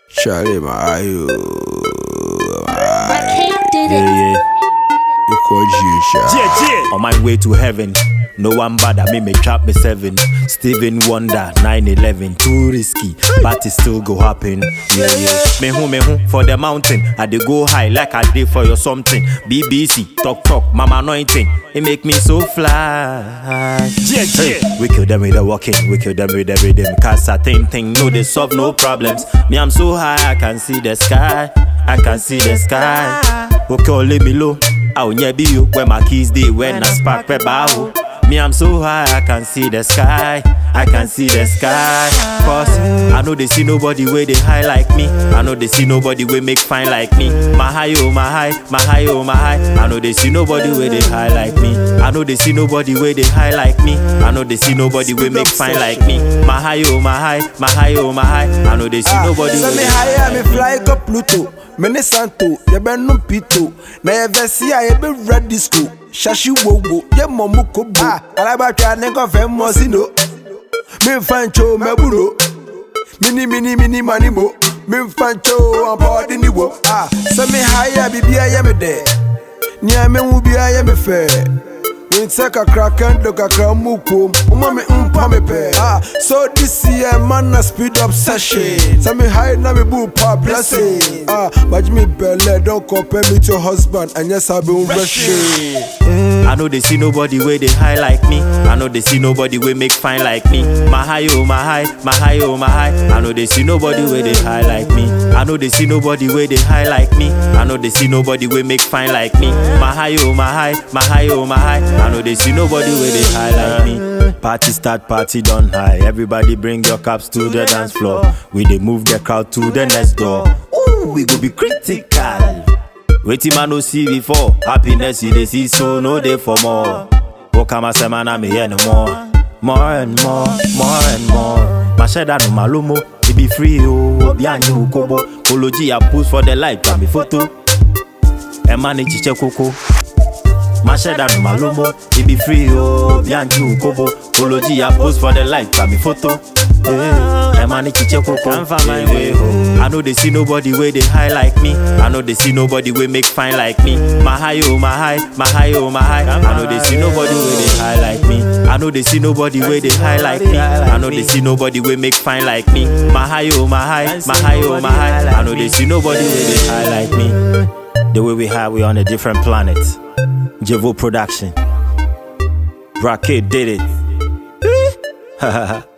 Charlie, my you, Rakim did Yeah, it. yeah. you call you, Yeah, yeah. On my way to heaven. No one bother me, me trap me seven. Steven Wonder, 9-11, too risky, but it still go happen. Yeah, yeah. Me who, me who, for the mountain. I dey go high like I did for your something. BBC, talk talk, mama anointing. It make me so fly. Yeah, Hey, yeah. we kill them with the walking, we kill them with the rhythm. Cause certain thing, no, they solve no problems. Me, I'm so high, I can see the sky. I can see the sky. Okay, oh, let me low. I'll be you where my keys they when I spark pe bow. Me, I'm so high, I can see the sky. I can see the sky. Cause I know they see nobody where they high like me. I know they see nobody where make fine like me. My high, oh, my high, my high, oh, my high. I know they see nobody where they high like me. I know they see nobody where they high like me. I know they see nobody where make fine like me. My high, oh, my high, my high, oh, my high. I know they see nobody Send where me they higher, me fly go Pluto. Me ne Santo, ye be no Pito. Na ye vesi a ye be red disco. Shashi wo wo, ye momu kobo. Alaba twa ne go fe mo sino. Me fancho me buno. Mini mini mini mani mo. Me fancho on board ni wo. Ah, send me higher, bibia ye me de. Ni a me wu bia ye me fe. Winse kakra kendo kakra mukom Uma me umpa me pe ah, So this year man na speed up session Say me high na me boo pa blessing ah, But me belle don't compare me to your husband And yes I been rushing I know they see nobody where they high like me. I know they see nobody where make fine like me. My high, oh my high, my high, oh my high. I know they see nobody where they high like me. I know they see nobody where they high like me. I know they see nobody where make fine like me. My high, oh my high, my high, oh my high. I know they see nobody where they high like me. Party start, party done high. Everybody bring your cups to the dance floor. We they move the crowd to the next door. Ooh, we go be critical. Wetin man no see before Happiness you dey see so no dey for more Walk am say man I'm here no more More and more, more and more Masheda no malomo It be free o, obi anyi ukobo Koloji I post for the light, pa mi photo Ẹ ní chiche koko Masheda no malomo It be free o, obi anyi ukobo Koloji I post for the light, pa mi photo Ẹ ní chiche koko Eh, oh. I know they see nobody where they high like me. I know they see nobody where make fine like me. My high, oh my high, my high, oh my high. I know they see nobody where they high like me. I know they see nobody where they high like me. I know they see nobody where make fine like me. My high, oh my high, my high, oh my high. I know they see nobody where they high like me. The way we high, we on a different planet. Jevo production. Rocket did it.